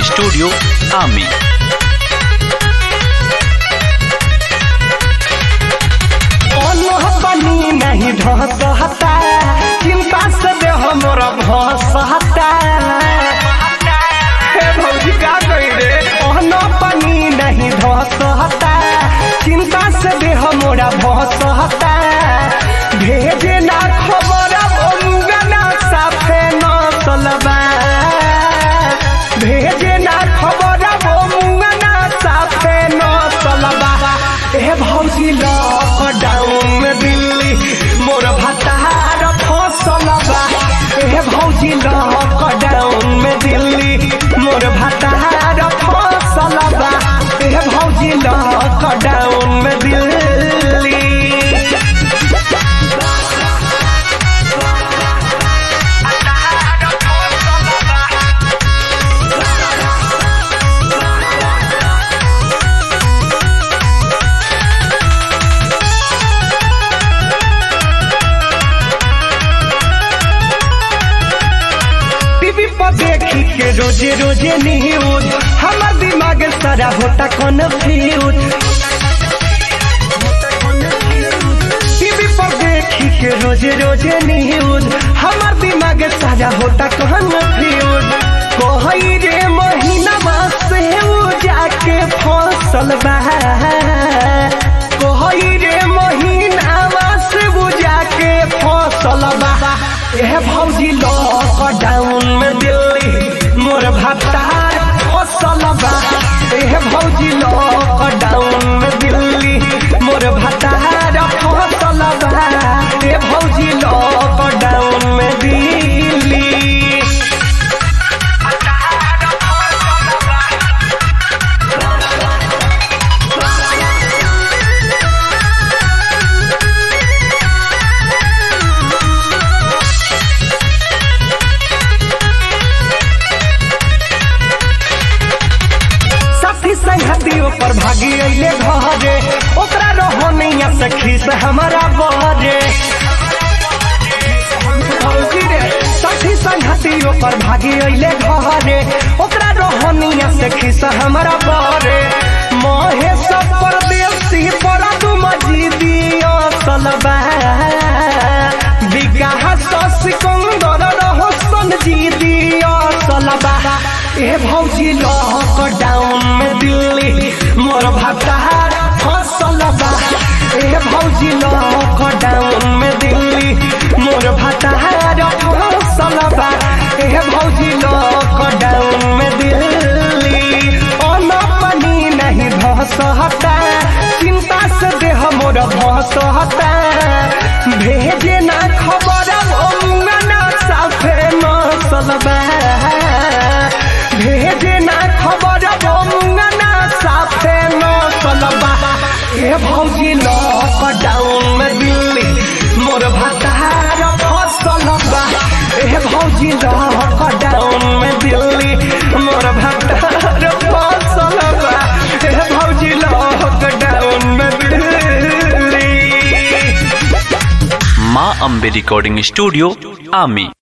studio आमी ओनह बनी नहीं ढसहता चिंता से दे हमरा भसहता हे भौजी का कही रे ओनह बनी नहीं ढसहता चिंता से दे हमरा भसहता भेजे ना खबर ओमुगा ना साफे न चलबा भेजे ना खबर ओमुगा ना साफे न चलबा ए भौजी लॉकडाउन में दिल्ली मोर भतार फसल बा ए भौजी लॉकडाउन में दिल्ली मोर भतार फसल बा ए भौजी लॉकडाउन में दिल्ली टीवी पर देखी के रोजे रोजे न्यूज हमार दिमाग सारा होता कन्फ्यूज टीवी पर देखी के रोजे रोजे न्यूज हमार दिमाग सारा होता कन्फ्यूज कोई रे महीना से उ जाके फसल बा कोई रे महीना से उ जाके फसल बा ए भौजी लॉकडाउन में दिल्ली मोर भत्तार फसल बा ए भौजी लॉकडाउन में दिल्ली मोर भत्तार फसल बा ए भौजी लॉकडाउन में दिल्ली साथी संगतियों पर भागी अइले घरे ओकरा रहनिया सखी से हमारा बहरे भौजी रे, साथी संगतियों पर भागी अइले घरे ओकरा रहनिया सखी से हमारा बहरे महेश परदेसी पर तू मजीदिया सलबा विकास सिकंदर रहसन जीदिया सलबा ए भौजी लॉकडाउन में दिल्ली मोर भतार फसल बा ए भौजी लॉकडाउन में दिल्ली मोर भतार फसल बा ए भौजी लॉकडाउन में दिल्ली अन पानी नहीं भसहता चिंता से देह मोर भसहता भेजे ना खबर ओमुगा ना साफे मसलबा भेजे ना खबर ओमुगा ना साफे मसलबा ए भौजी लॉकडाउन में दिल्ली मोर भतार फसल बा ए भौजी लॉकडाउन में दिल्ली मोर भतार फसल बा ए भौजी लॉकडाउन में दिल्ली माँ अम्बे रिकॉर्डिंग स्टूडियो आमी